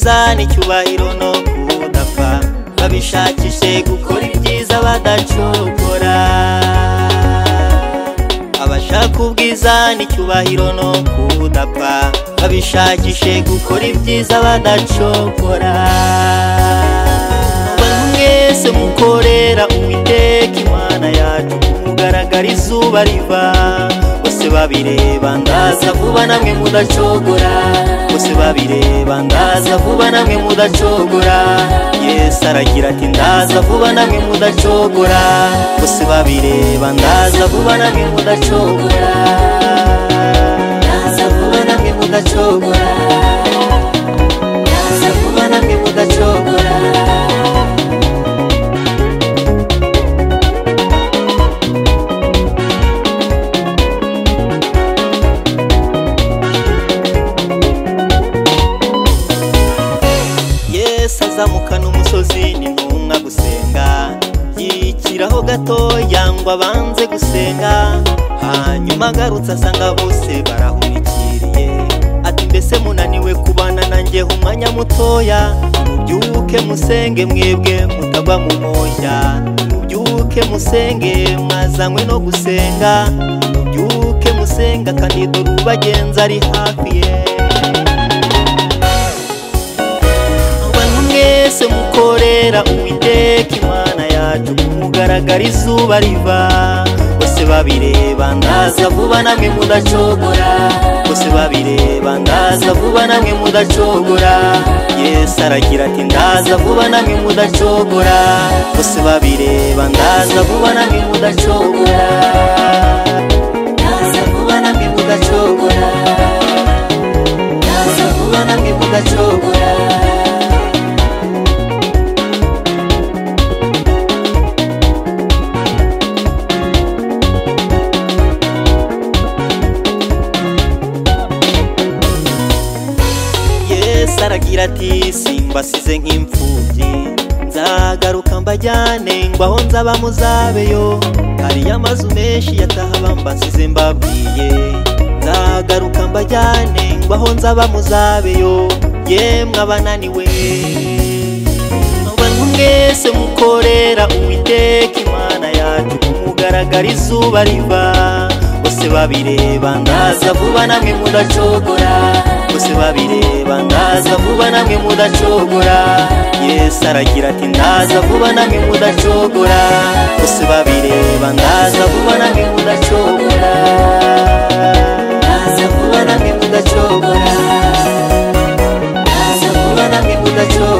n'icyubahiro no kudapfa babishakishe gukora ibyiza badacogora abashaka ubwiza n'icyubahiro no kudapfa babishakishe gukora ibyiza badacogora bantu mwese mukorera uwiteka imana yacu kumugaragara izuba riva bose babireba ndaza vuba namwe mudacogora bose babireba ndaza vuba namwe mudacogora yesu aragira ati ndaza vuba namwe mudacogora bose babireba ndaza vuba namwe mudacogora ndaza vuba namwe mudacogora ndaza vuba namwe mudacogora yesu azamukana umusozi n'intumwa gusenga yikiraho gatoya ngo abanze gusenga hanyuma agarutse asanga bose barahurikiriye ati mbese munaniwe kubana nanjye umwanya mutoya mubyuke musenge mwebwe mutagwa mu moshya mubyuke musenge mwazanywe no gusenga mubyuke musenga kandi dore ubagenzi ari hafi ye abantu mwese mukorera uwiteka imana yacu kumugaragara izuba riva bose babireba ndaza vuba namwe mudacogora bose babireba ndaza vuba namwe mudacogora yesu aragira ati ndaza vuba namwe mudacogora bose babireba ndaza vuba namwe mudacogora ndaza vuba namwe mudacogora ndaza vuba namwe mudacogora yesu aragira ati simbasize nk'imfubyi nzagaruka mbajyane ngo aho nzaba muzabeyo hariyo amazu menshi yataha bambasize mbabwiye nzagaruka mbajyane ngo aho nzaba muzabeyo yemwe abananiwe abantu mwese mukorera uwiteka imana yacu kumugaragara izuba riva bose babireba ndaza vuba namwe mudacogora bose babireba ndaza vuba namwe mudacogora yesu aragira ati ndaza vuba namwe mudacogora bose babireba ndaza vuba namwe mudacogora ndaza vuba namwe mudacogora ndaza vuba namwe mudacogora